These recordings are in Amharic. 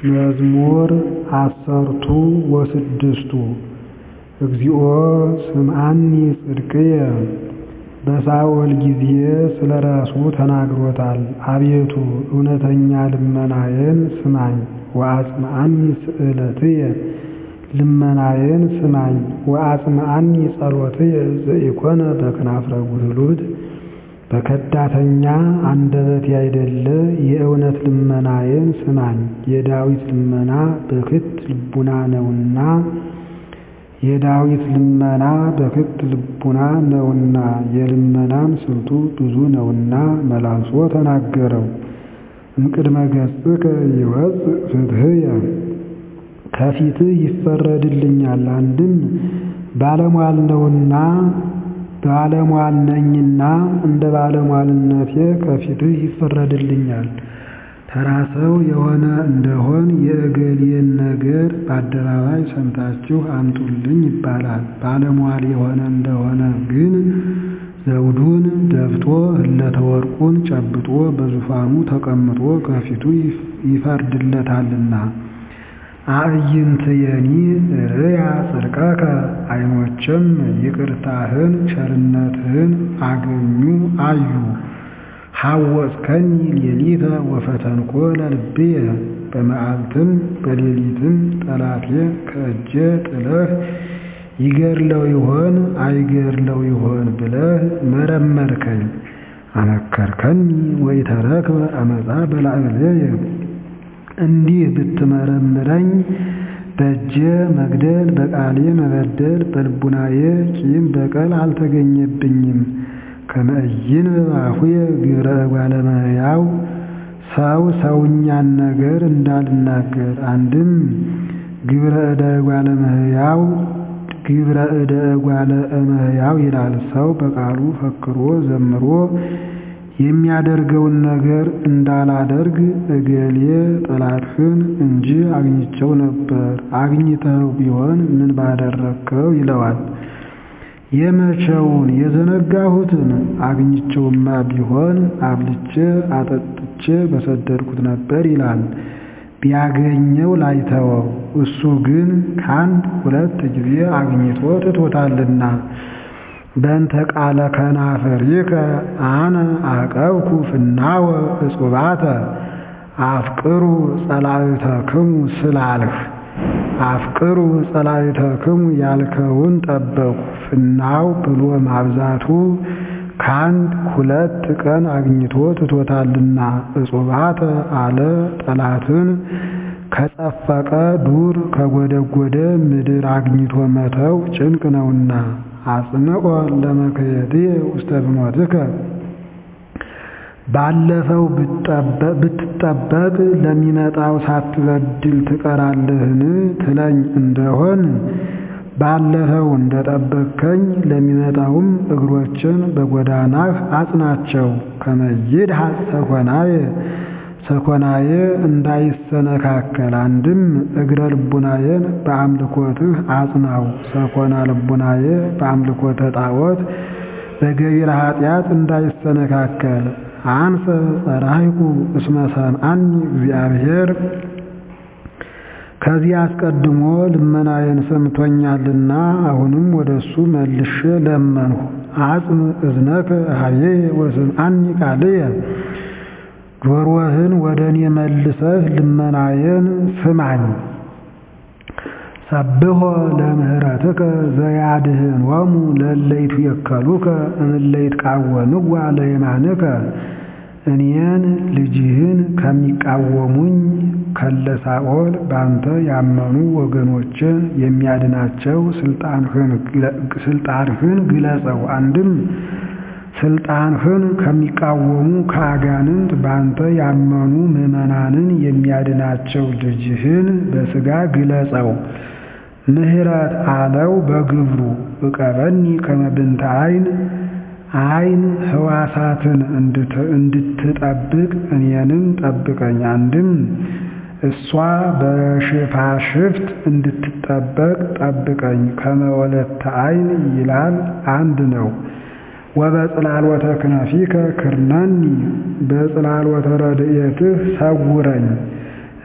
መዝሙር ዐሠርቱ ወስድስቱ እግዚኦ ስምዓኒ ጽድቅየ በሳኦል ጊዜ ስለ ራሱ ተናግሮታል። አቤቱ እውነተኛ ልመናዬን ስማኝ ወአጽምዓኒ ስእለትየ ልመናዬን ስማኝ ወአጽምዓኒ ጸሎትየ ዘኢኮነ በክናፍረ ጉህሉት በከዳተኛ አንደበት ያይደለ የእውነት ልመናዬን ስማኝ። የዳዊት ልመና በክት ልቡና ነውና የዳዊት ልመና በክት ልቡና ነውና የልመናም ስልቱ ብዙ ነውና መላልሶ ተናገረው። እምቅድመ ገጽከ ይወፅእ ፍትሕየ ከፊትህ ይፈረድልኛል። አንድም ባለሟል ነውና ባለሟል ነኝና እንደ ባለሟልነቴ ከፊትህ ይፈረድልኛል። ተራ ሰው የሆነ እንደሆን የእገሌን ነገር በአደባባይ ሰምታችሁ አምጡልኝ ይባላል። ባለሟል የሆነ እንደሆነ ግን ዘውዱን ደፍቶ ህለተ ወርቁን ጨብጦ በዙፋኑ ተቀምጦ ከፊቱ ይፈርድለታልና። አዕይንትየኒ ርእያ ጽድቀከ ዓይኖችም ይቅርታህን ቸርነትህን አገኙ አዩ። ሐወጽከኒ ሌሊተ ወፈተንኮ ለልብየ በመዓልትም በሌሊትም ጠላቴ ከእጄ ጥለህ ይገድለው ይሆን አይገድለው ይሆን ብለህ መረመርከኝ። አመከርከኒ ወኢተረክበ አመፃ በላዕሌየ እንዲህ ብትመረምረኝ በእጄ መግደል በቃሌ መበደል በልቡናዬ ቂም በቀል አልተገኘብኝም። ከመ ኢይንብብ አፉየ ግብረ እጓለ እመሕያው ሰው ሰውኛን ነገር እንዳልናገር። አንድም ግብረ እደ እጓለ እመሕያው ግብረ እደ እጓለ እመሕያው ይላል። ሰው በቃሉ ፈክሮ ዘምሮ የሚያደርገውን ነገር እንዳላደርግ እገሌ ጠላትህን እንጂ አግኝቼው ነበር፣ አግኝተው ቢሆን ምን ባደረግከው ይለዋል። የመቼውን የዘነጋሁትን አግኝቼውማ ቢሆን አብልቼ አጠጥቼ በሰደድኩት ነበር ይላል። ቢያገኘው ላይተወው እሱ ግን ከአንድ ሁለት ጊዜ አግኝቶ ትቶታልና። በእንተ ቃለ ከናፍሪከ አነ አቀብኩ ፍናወ እጹባተ አፍቅሩ ጸላእተክሙ ስላልህ አፍቅሩ ጸላእተክሙ ያልከውን ጠበቁ። ፍናው ብሎ ማብዛቱ ከአንድ ሁለት ቀን አግኝቶ ትቶታልና። እጹባተ አለ ጠላትን ከጸፈቀ ዱር ከጎደጎደ ምድር አግኝቶ መተው ጭንቅ ነውና። አጽንዖ ለመክየድየ ውስተ ብሞትከ ባለፈው ብትጠበቅ ለሚመጣው ሳትበድል ትቀራለህን ትለኝ እንደሆን ባለፈው እንደጠበቅከኝ ለሚመጣውም እግሮችን በጎዳናህ አጽናቸው። ከመ ይድሐጽ ሰኮናየ ሰኮናየ እንዳይሰነካከል አንድም እግረ ልቡናየን በአምልኮትህ አጽናው። ሰኮና ልቡናየ በአምልኮተ ጣዖት በገቢረ ኃጢአት እንዳይሰነካከል። አንሰ ጸራይኩ እስመ ሰምዓኒ እግዚአብሔር ከዚህ አስቀድሞ ልመናዬን ሰምቶኛልና አሁንም ወደ እሱ መልሼ ለመንሁ። አጽም እዝነከ ኀቤየ ወስምዓኒ ቃልየ ጆሮህን ወደ እኔ መልሰህ ልመናዬን ስማኝ። ሰብሖ ለምህረትከ ዘያድኅኖሙ ለእለ ይትወከሉከ እምእለ ይትቃወምዋ ለየማንከ እኔን ልጅህን ከሚቃወሙኝ ከለሳኦል ባንተ ያመኑ ወገኖችን የሚያድናቸው ስልጣንህን ግለጸው። አንድም ስልጣንህን ከሚቃወሙ ከአጋንንት ባንተ ያመኑ ምዕመናንን የሚያድናቸው ልጅህን በሥጋ ግለጸው። ምህረት አለው በግብሩ እቀበኒ ከመ ብንተ ዓይን ዓይን ሕዋሳትን እንድትጠብቅ እኔንም ጠብቀኝ። አንድም እሷ በሽፋሽፍት እንድትጠበቅ ጠብቀኝ። ከመ ወለተ ዓይን ይላል አንድ ነው። ወበጽላሎተ ክነፊከ ክርነኒ በጽላሎተ ረድኤትህ ሰውረኝ።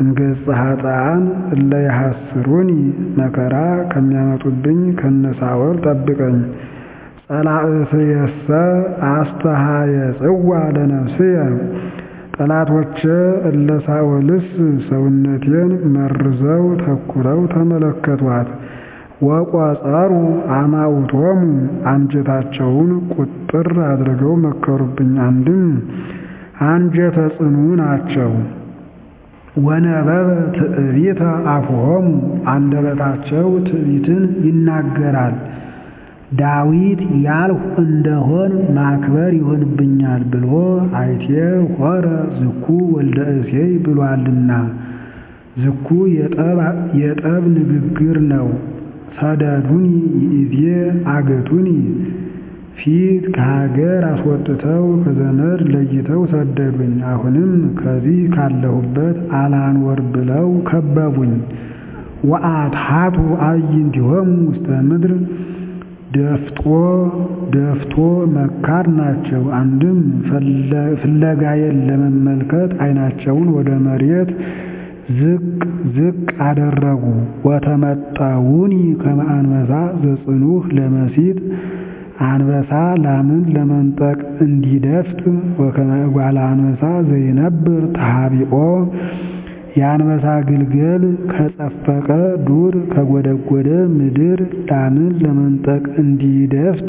እምገጸ ኃጥኣን እለ ይሐስሩኒ መከራ ከሚያመጡብኝ ከነሳወል ጠብቀኝ። ጸላእትየሰ አስተሃየጽዋ ለነፍስየ ጠላቶቼ እለ ሳኦልስ ሰውነቴን መርዘው ተኩረው ተመለከቷት። ወቆጸሩ አማውቶሙ አንጀታቸውን ቁጥር አድርገው መከሩብኝ። አንድም አንጀተ ጽኑ ናቸው። ወነበበ ትዕቢተ አፍሆሙ አንደበታቸው ትዕቢትን ይናገራል። ዳዊት ያልሁ እንደሆን ማክበር ይሆንብኛል ብሎ አይቴ ሆረ ዝኩ ወልደ እሴይ ብሏልና። ዝኩ የጠብ ንግግር ነው። ሰደዱኒ ይእዜ አገቱኒ ፊት ከሀገር አስወጥተው ከዘመድ ለይተው ሰደዱኝ። አሁንም ከዚህ ካለሁበት አላንወር ብለው ከበቡኝ። ወአትሐቱ አዕይንቲሆሙ ውስተ ምድር ደፍጦ ደፍቶ መካር ናቸው። አንድም ፍለጋዬን ለመመልከት ዓይናቸውን ወደ መሬት ዝቅ ዝቅ አደረጉ። ወተመጠውኒ ከመ አንበሳ ዘጽኑዕ ለመሲጥ አንበሳ ላምን ለመንጠቅ እንዲደፍጥ ወከመ እጓለ አንበሳ ዘይነብር ተሃቢኦ የአንበሳ ግልገል ከጸፈቀ ዱር ከጎደጎደ ምድር ላምን ለመንጠቅ እንዲደፍጥ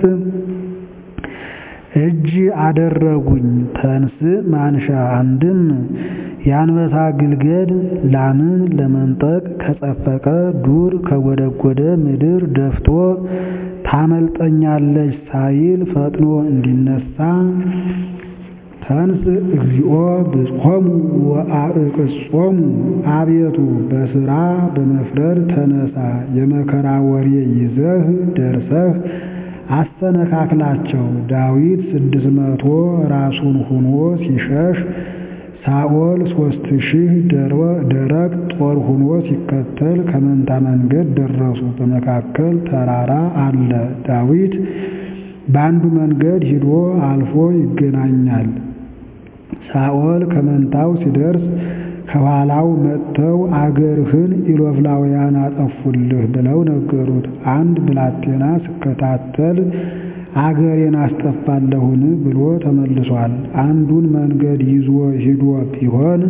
እጅ አደረጉኝ። ተንስ ማንሻ አንድም የአንበሳ ግልገል ላምን ለመንጠቅ ከጸፈቀ ዱር ከጎደጎደ ምድር ደፍቶ ታመልጠኛለች ሳይል ፈጥኖ እንዲነሳ ተንስ እግዚኦ ብጽሖሙ ወአዕቅጾሙ አቤቱ በሥራ በመፍረድ ተነሳ፣ የመከራ ወሬ ይዘህ ደርሰህ አስተነካክላቸው። ዳዊት ስድስት መቶ ራሱን ሁኖ ሲሸሽ ሳኦል ሦስት ሺህ ደረቅ ጦር ሁኖ ሲከተል ከመንታ መንገድ ደረሱ። በመካከል ተራራ አለ። ዳዊት በአንዱ መንገድ ሂዶ አልፎ ይገናኛል። ሳኦል ከመንታው ሲደርስ ከኋላው መጥተው አገርህን ኢሎፍላውያን አጠፉልህ ብለው ነገሩት። አንድ ብላቴና ስከታተል አገሬን አስጠፋለሁን ብሎ ተመልሷል። አንዱን መንገድ ይዞ ሂዶ ቢሆን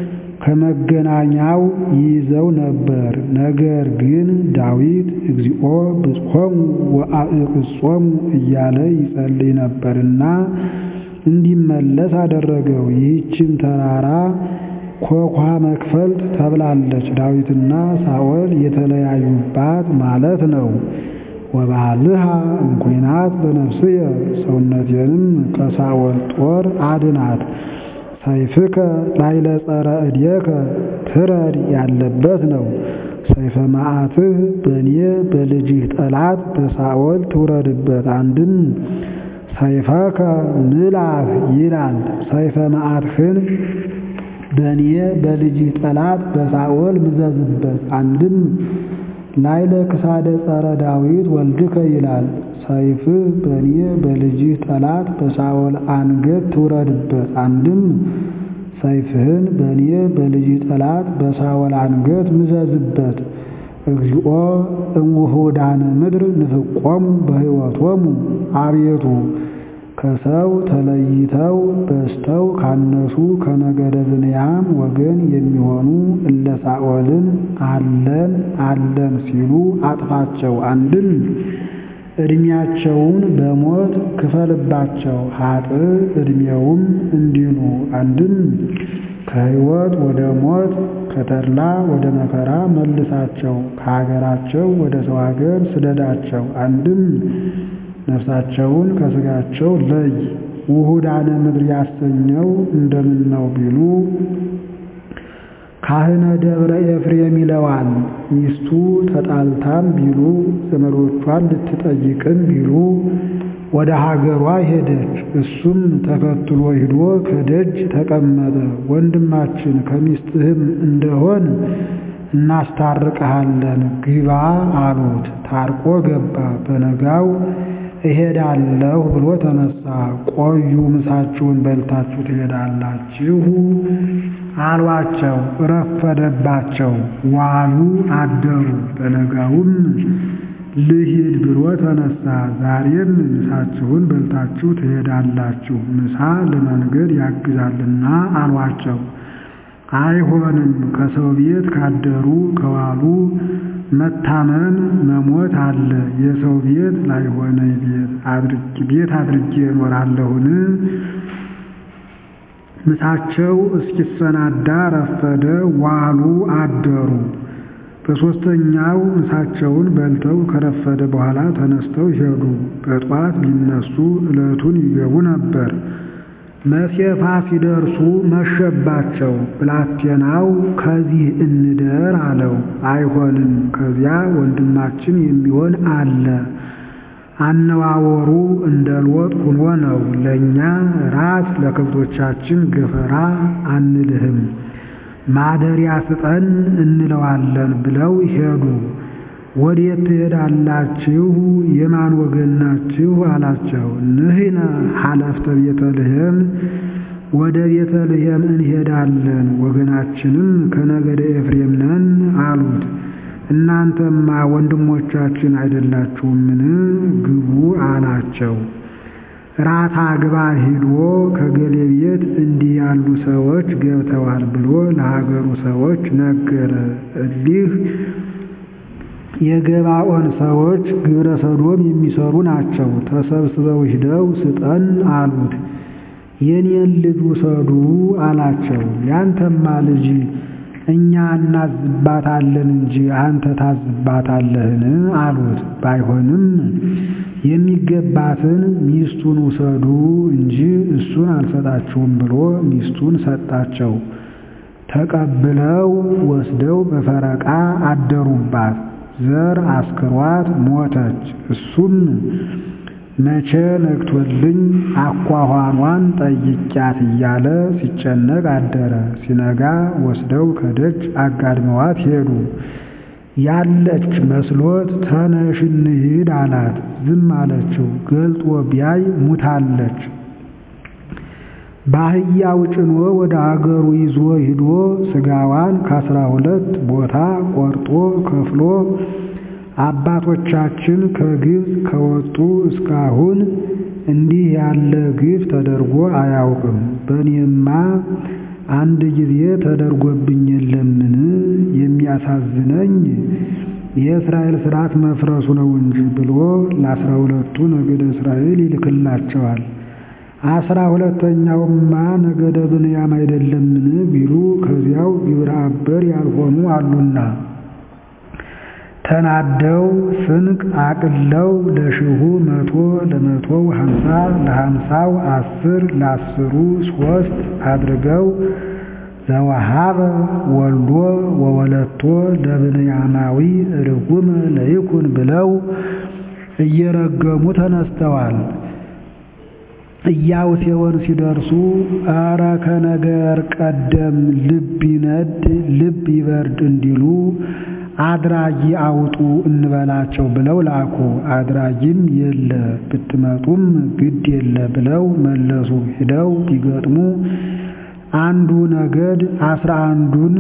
ከመገናኛው ይይዘው ነበር። ነገር ግን ዳዊት እግዚኦ ብጽሖሙ ወአዕቅጾሙ እያለ ይጸልይ ነበርና እንዲመለስ አደረገው። ይህችም ተራራ ኮኳ መክፈልት ተብላለች። ዳዊትና ሳኦል የተለያዩባት ማለት ነው። ወባልሃ እምኩናት በነፍስየ ሰውነቴንም ከሳኦል ጦር አድናት። ሰይፍከ ላይለ ጸረ እዴከ ትረድ ያለበት ነው። ሰይፈ መዓትህ በእኔ በልጅህ ጠላት በሳኦል ትውረድበት። አንድም ሰይፈከ ንላህ ይላል። ሰይፈ መዓትህን በእኔ በልጅህ ጠላት በሳኦል ምዘዝበት። አንድም ላይለ ክሳደ ጸረ ዳዊት ወልድከ ይላል። ሰይፍህ በእኔ በልጅህ ጠላት በሳኦል አንገት ትውረድበት። አንድም ሰይፍህን በእኔ በልጅህ ጠላት በሳኦል አንገት ምዘዝበት። እግዚኦ እምውሑዳነ ምድር ንፍቆሙ በሕይወቶሙ አቤቱ ከሰው ተለይተው በዝተው ካነሱ ከነገደ ብንያም ወገን የሚሆኑ እለ ሳኦልን አለን አለን ሲሉ አጥፋቸው። አንድም ዕድሜያቸውን በሞት ክፈልባቸው ኃጥእ ዕድሜውም እንዲሉ። አንድም ከሕይወት ወደ ሞት ከተድላ ወደ መከራ መልሳቸው፣ ከሀገራቸው ወደ ሰው ሀገር ስደዳቸው። አንድም ነፍሳቸውን ከሥጋቸው ለይ። ውሑዳነ ምድር ያሰኘው እንደምን ነው ቢሉ ካህነ ደብረ ኤፍሬም ይለዋል። ሚስቱ ተጣልታም ቢሉ ዘመዶቿን ልትጠይቅም ቢሉ ወደ ሀገሯ ሄደች። እሱም ተከትሎ ሂዶ ከደጅ ተቀመጠ። ወንድማችን ከሚስትህም እንደሆን እናስታርቅሃለን ግባ አሉት። ታርቆ ገባ። በነጋው እሄዳለሁ ብሎ ተነሳ። ቆዩ ምሳችሁን በልታችሁ ትሄዳላችሁ አሏቸው። ረፈደባቸው፣ ዋሉ አደሩ። በነጋውም ልሂድ ብሎ ተነሳ። ዛሬም ምሳችሁን በልታችሁ ትሄዳላችሁ፣ ምሳ ለመንገድ ያግዛልና አሏቸው። አይሆንም፣ ከሰው ቤት ካደሩ ከዋሉ መታመን መሞት አለ። የሰው ቤት ላይሆነኝ ቤት አድርጌ እኖራለሁን? ምሳቸው እስኪሰናዳ ረፈደ፣ ዋሉ አደሩ። በሦስተኛው ምሳቸውን በልተው ከረፈደ በኋላ ተነስተው ሄዱ። በጧት ቢነሱ ዕለቱን ይገቡ ነበር። መሴፋ ሲደርሱ መሸባቸው። ብላቴናው ከዚህ እንደር አለው። አይሆንም፣ ከዚያ ወንድማችን የሚሆን አለ። አነዋወሩ እንደ ሎጥ ሁኖ ነው። ለእኛ ራት ለከብቶቻችን ገፈራ አንልህም፣ ማደሪያ ስጠን እንለዋለን ብለው ሄዱ። ወዴት ትሄዳላችሁ? የማን ወገን ናችሁ? አላቸው። ንሕነ ሐለፍተ ቤተልሔም፣ ወደ ቤተልሔም እንሄዳለን፣ ወገናችንም ከነገደ ኤፍሬም ነን አሉት። እናንተማ ወንድሞቻችን አይደላችሁምን? ግቡ አላቸው። ራታ ግባ ሂዶ ከገሌ ቤት እንዲህ ያሉ ሰዎች ገብተዋል ብሎ ለሀገሩ ሰዎች ነገረ። እሊህ የገባኦን ሰዎች ግብረ ሰዶም የሚሰሩ ናቸው። ተሰብስበው ሂደው ስጠን አሉት። የኔን ልጅ ውሰዱ አላቸው። ያንተማ ልጅ እኛ እናዝባታለን እንጂ አንተ ታዝባታለህን? አሉት። ባይሆንም የሚገባትን ሚስቱን ውሰዱ እንጂ እሱን አልሰጣችሁም ብሎ ሚስቱን ሰጣቸው። ተቀብለው ወስደው በፈረቃ አደሩባት። ዘር አስክሯት ሞተች። እሱም መቼ ነግቶልኝ አኳኋኗን ጠይቂያት እያለ ሲጨነቅ አደረ። ሲነጋ ወስደው ከደጅ አጋድመዋት ሄዱ። ያለች መስሎት ተነሽ እንሂድ አላት። ዝም አለችው። ገልጦ ቢያይ ሙታለች። በአህያው ጭኖ ወደ አገሩ ይዞ ሂዶ ስጋዋን ከአስራ ሁለት ቦታ ቆርጦ ከፍሎ አባቶቻችን ከግብፅ ከወጡ እስካሁን እንዲህ ያለ ግፍ ተደርጎ አያውቅም። በእኔማ አንድ ጊዜ ተደርጎብኝ የለምን? የሚያሳዝነኝ የእስራኤል ሥርዓት መፍረሱ ነው እንጂ ብሎ ለአስራ ሁለቱ ነገደ እስራኤል ይልክላቸዋል። አስራ ሁለተኛውማ ነገደ ብንያም አይደለምን ቢሉ ከዚያው ግብረ አበር ያልሆኑ አሉና ተናደው ስንቅ አቅለው ለሽሁ መቶ ለመቶው ሀምሳ ለሀምሳው አስር ለአስሩ ሶስት አድርገው ዘወሃበ ወልዶ ወወለቶ ለብንያማዊ ርጉም ለይኩን ብለው እየረገሙ ተነስተዋል። ኢያቡስቴዎን ሲደርሱ ኧረ ከነገር ቀደም ልብ ይነድ ልብ ይበርድ እንዲሉ አድራጊ አውጡ እንበላቸው ብለው ላኩ። አድራጊም የለ ብትመጡም ግድ የለ ብለው መለሱ። ሂደው ቢገጥሙ አንዱ ነገድ አስራ አንዱን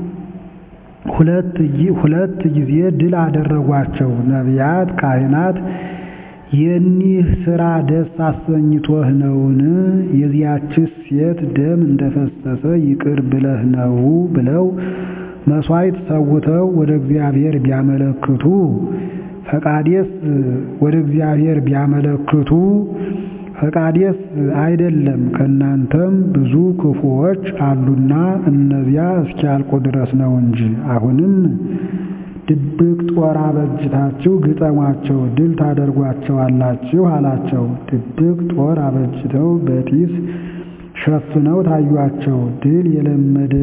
ሁለት ጊዜ ድል አደረጓቸው። ነቢያት፣ ካህናት የኒህ ሥራ ደስ አሰኝቶህ ነውን? የዚያችስ ሴት ደም እንደፈሰሰ ይቅር ብለህ ነው ብለው መሥዋዕት ሰውተው ወደ እግዚአብሔር ቢያመለክቱ ፈቃዴስ ወደ እግዚአብሔር ቢያመለክቱ ፈቃዴስ አይደለም ከእናንተም ብዙ ክፉዎች አሉና እነዚያ እስኪያልቁ ድረስ ነው እንጂ አሁንም ድብቅ ጦር አበጅታችሁ ግጠሟቸው፣ ድል ታደርጓቸዋላችሁ አላቸው። ድብቅ ጦር አበጅተው በጢስ ሸፍነው ታዩአቸው። ድል የለመደ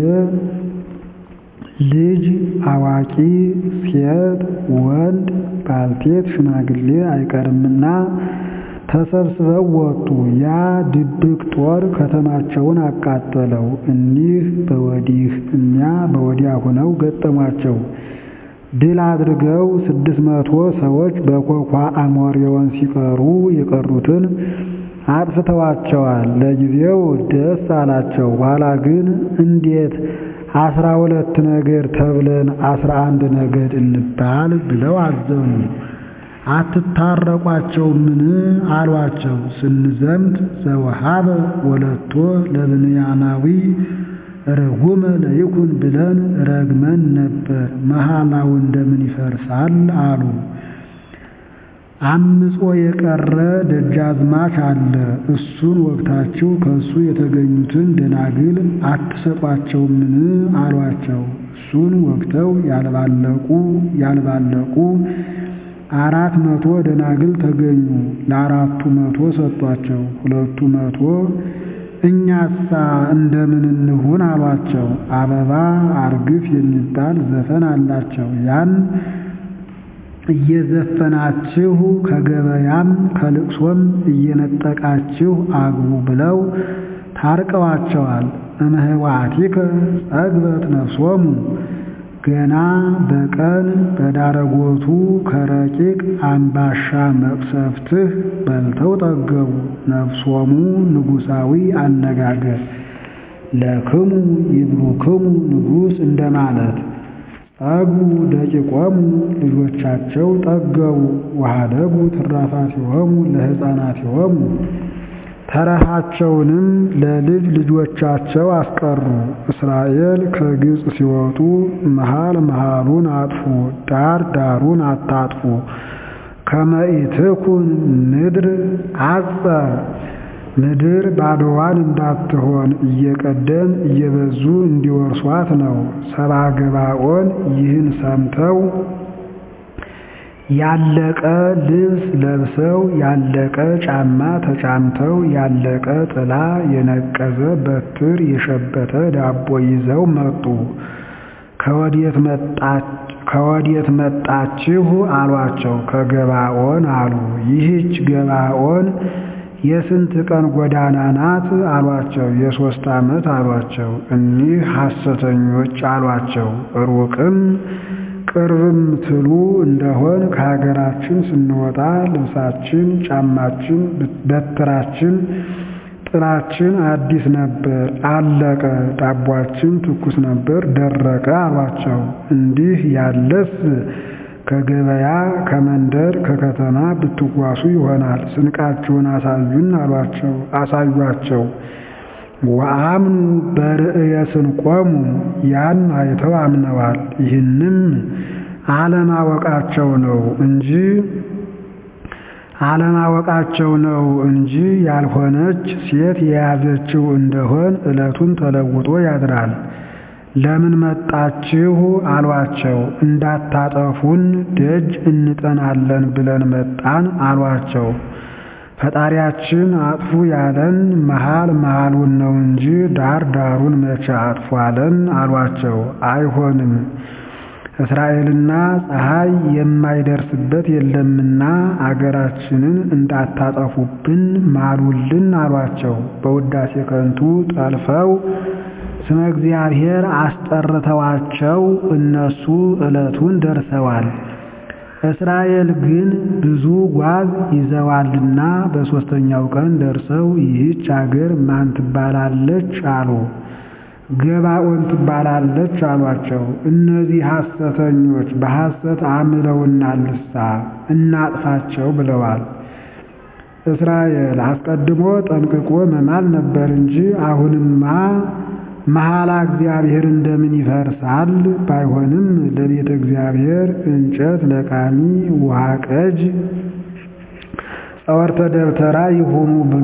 ልጅ፣ አዋቂ፣ ሴት፣ ወንድ፣ ባልቴት፣ ሽማግሌ አይቀርምና ተሰብስበው ወጡ። ያ ድብቅ ጦር ከተማቸውን አቃጠለው። እኒህ በወዲህ እኛ በወዲያ ሆነው ገጠሟቸው። ድል አድርገው ስድስት መቶ ሰዎች በኮኳ አሞሬዎን ሲቀሩ የቀሩትን አጥፍተዋቸዋል። ለጊዜው ደስ አላቸው። ኋላ ግን እንዴት አስራ ሁለት ነገድ ተብለን አስራ አንድ ነገድ እንባል ብለው አዘኑ። አትታረቋቸውምን አሏቸው። ስንዘምት ዘወሃበ ወለቶ ለብንያማዊ ርጉመ ለይኩን ብለን ረግመን ነበር። መሐላው እንደምን ይፈርሳል አሉ። አምጾ የቀረ ደጃዝማች አለ። እሱን ወግታችሁ ከእሱ የተገኙትን ደናግል አትሰጧቸውምን አሏቸው። እሱን ወግተው ያልባለቁ ያልባለቁ አራት መቶ ደናግል ተገኙ። ለአራቱ መቶ ሰጧቸው። ሁለቱ መቶ እኛሳ እንደምን እንሁን አሏቸው። አበባ አርግፍ የሚባል ዘፈን አላቸው። ያን እየዘፈናችሁ ከገበያም ከልቅሶም እየነጠቃችሁ አግቡ ብለው ታርቀዋቸዋል። እምህዋቲከ ጸግበት ነፍሶሙ ገና በቀን በዳረጎቱ ከረቂቅ አምባሻ መቅሰፍትህ በልተው ጠገቡ። ነፍሶሙ ንጉሳዊ አነጋገር ለክሙ ይብሉክሙ ንጉሥ እንደማለት ጠግቡ ደቂቆሙ ልጆቻቸው ጠገቡ። ወኀደጉ ትራፋቲሆሙ ለሕፃናቲሆሙ ተረፋቸውንም ለልጅ ልጆቻቸው አስቀሩ። እስራኤል ከግብፅ ሲወጡ መሃል መሃሉን አጥፉ፣ ዳር ዳሩን አታጥፉ። ከመ ኢትኩን ምድር አጸ ምድር ባዶዋን እንዳትሆን እየቀደም እየበዙ እንዲወርሷት ነው። ሰባ ገባኦን ይህን ሰምተው ያለቀ ልብስ ለብሰው ያለቀ ጫማ ተጫምተው ያለቀ ጥላ የነቀዘ በትር የሸበተ ዳቦ ይዘው መጡ። ከወዴት መጣችሁ አሏቸው። ከገባኦን አሉ። ይህች ገባኦን የስንት ቀን ጎዳና ናት አሏቸው። የሦስት ዓመት አሏቸው። እኒህ ሐሰተኞች አሏቸው። ሩቅም ቅርብም ትሉ እንደሆን ከሀገራችን ስንወጣ ልብሳችን፣ ጫማችን፣ በትራችን፣ ጥላችን አዲስ ነበር፣ አለቀ። ዳቧችን ትኩስ ነበር፣ ደረቀ አሏቸው። እንዲህ ያለስ ከገበያ ከመንደር ከከተማ ብትጓሱ ይሆናል። ስንቃችሁን አሳዩን አሏቸው። አሳዩአቸው። ወአምኑ በርእየ ስንቆሙ ያን አይተው አምነዋል። ይህንም አለማወቃቸው ነው እንጂ አለማወቃቸው ነው እንጂ ያልሆነች ሴት የያዘችው እንደሆን ዕለቱን ተለውጦ ያድራል። ለምን መጣችሁ አሏቸው። እንዳታጠፉን ደጅ እንጠናለን ብለን መጣን አሏቸው። ፈጣሪያችን አጥፉ ያለን መሃል መሃሉን ነው እንጂ ዳር ዳሩን መቼ አጥፉ አለን አሏቸው። አይሆንም እስራኤልና ፀሐይ የማይደርስበት የለምና አገራችንን እንዳታጠፉብን ማሉልን አሏቸው። በውዳሴ ከንቱ ጠልፈው ስመ እግዚአብሔር አስጠርተዋቸው እነሱ ዕለቱን ደርሰዋል። እስራኤል ግን ብዙ ጓዝ ይዘዋልና በሦስተኛው ቀን ደርሰው ይህች አገር ማን ትባላለች አሉ። ገባኦን ትባላለች አሏቸው። እነዚህ ሐሰተኞች በሐሰት አምለውናልሳ እናጥፋቸው ብለዋል። እስራኤል አስቀድሞ ጠንቅቆ መማል ነበር እንጂ አሁንማ መሐላ እግዚአብሔር እንደምን ይፈርሳል? ባይሆንም ለቤተ እግዚአብሔር እንጨት ለቃሚ ውሃ ቀጅ ጸወርተ ደብተራ ይሁኑ ብሎ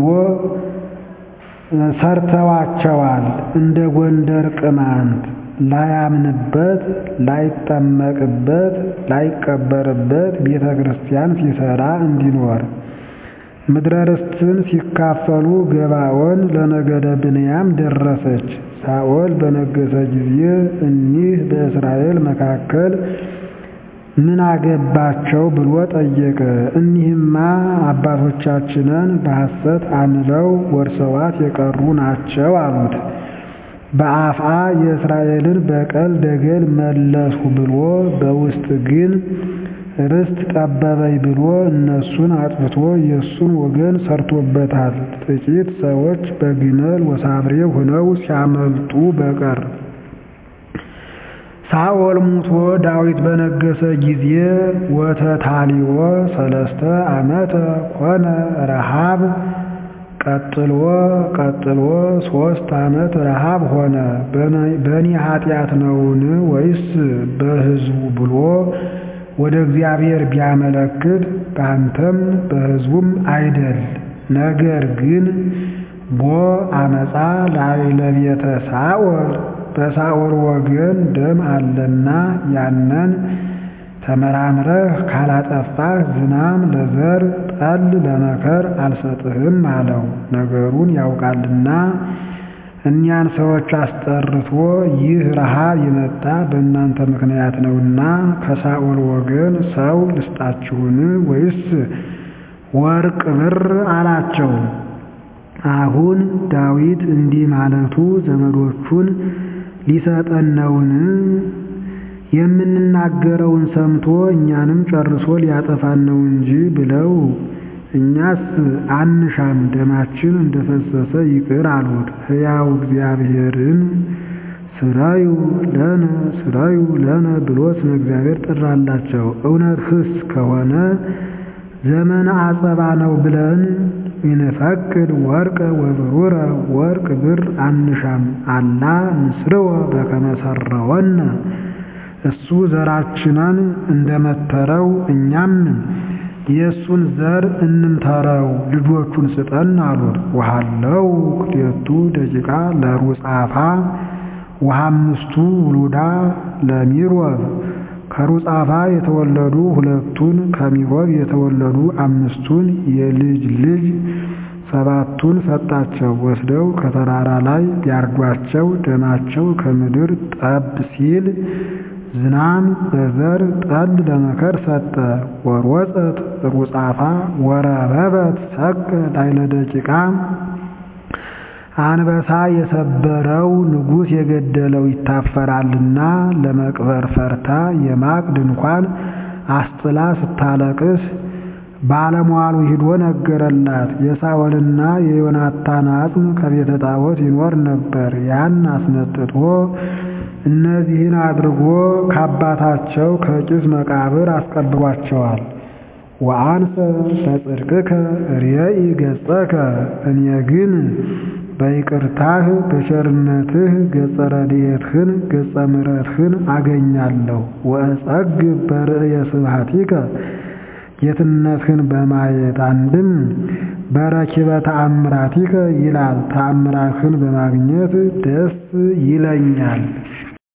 ሰርተዋቸዋል። እንደ ጎንደር ቅማንት ላያምንበት፣ ላይጠመቅበት፣ ላይቀበርበት ቤተ ክርስቲያን ሲሰራ እንዲኖር ምድረ ርስትን ሲካፈሉ ገባኦን ለነገደ ብንያም ደረሰች። ሳኦል በነገሰ ጊዜ እኒህ በእስራኤል መካከል ምን አገባቸው ብሎ ጠየቀ። እኒህማ አባቶቻችንን በሐሰት አምለው ወርሰዋት የቀሩ ናቸው አሉት። በአፍአ የእስራኤልን በቀል ደገል መለሱ ብሎ በውስጥ ግን ርስት ጠበበኝ ብሎ እነሱን አጥፍቶ የእሱን ወገን ሰርቶበታል። ጥቂት ሰዎች በግመል ወሳብሬ ሆነው ሲያመልጡ በቀር። ሳኦል ሙቶ ዳዊት በነገሰ ጊዜ ወተታሊዎ ሰለስተ ዓመተ ኮነ ረሃብ ቀጥሎ ቀጥሎ ሶስት ዓመት ረሃብ ሆነ። በእኔ ኃጢአት ነውን ወይስ በሕዝቡ ብሎ ወደ እግዚአብሔር ቢያመለክት በአንተም በሕዝቡም አይደል። ነገር ግን ቦ አመፃ ለቤተ ሳኦል በሳኦል ወገን ደም አለና ያንን ተመራምረህ ካላጠፋህ ዝናም ለዘር ጠል ለመከር አልሰጥህም አለው። ነገሩን ያውቃልና እኒያን ሰዎች አስጠርቶ ይህ ረሃብ የመጣ በእናንተ ምክንያት ነውና ከሳኦል ወገን ሰው ልስጣችሁን ወይስ ወርቅ ብር አላቸው። አሁን ዳዊት እንዲህ ማለቱ ዘመዶቹን ሊሰጠን ነውን? የምንናገረውን ሰምቶ እኛንም ጨርሶ ሊያጠፋን ነው እንጂ ብለው እኛስ አንሻም ደማችን እንደፈሰሰ ይቅር አሉት። ሕያው እግዚአብሔርን ስራዩ ለነ ስራዩ ለነ ብሎ ስመ እግዚአብሔር ጠራላቸው። እውነት ህስ ከሆነ ዘመነ አጸባ ነው ብለን ይንፈቅድ ወርቀ ወብሩረ ወርቅ ብር አንሻም አላ ንስርወ በከመ ሰረወነ እሱ ዘራችንን እንደመተረው እኛም የእሱን ዘር እንምተረው ልጆቹን ስጠን አሉት። ውሃለው ክልኤቱ ደቂቃ ለሩጻፋ ወሐምስቱ ውሉዳ ለሚሮብ ከሩጻፋ የተወለዱ ሁለቱን ከሚሮብ የተወለዱ አምስቱን የልጅ ልጅ ሰባቱን ሰጣቸው። ወስደው ከተራራ ላይ ቢያርዷቸው ደማቸው ከምድር ጠብ ሲል ዝናም በዘር ጠል ለመከር ሰጠ። ወሮፀት ሩጻፋ ወረበበት ሰቅ ላይለ ደቂቃ አንበሳ የሰበረው ንጉሥ የገደለው ይታፈራልና ለመቅበር ፈርታ የማቅ ድንኳን አስጥላ ስታለቅስ ባለሟሉ ሂዶ ነገረላት። የሳኦልና የዮናታን አጽም ከቤተ ጣዖት ይኖር ነበር። ያን አስመጥቶ እነዚህን አድርጎ ከአባታቸው ከቂስ መቃብር አስቀብሯቸዋል። ወአንሰ በጽድቅከ ርእይ ገጸከ እኔ ግን በይቅርታህ በቸርነትህ ገጸ ረድኤትህን ገጸ ምሕረትህን አገኛለሁ። ወእጸግብ በርእየ ስብሐቲከ ጌትነትህን በማየት አንድም በረኪበ ተአምራቲከ ይላል። ተአምራትህን በማግኘት ደስ ይለኛል።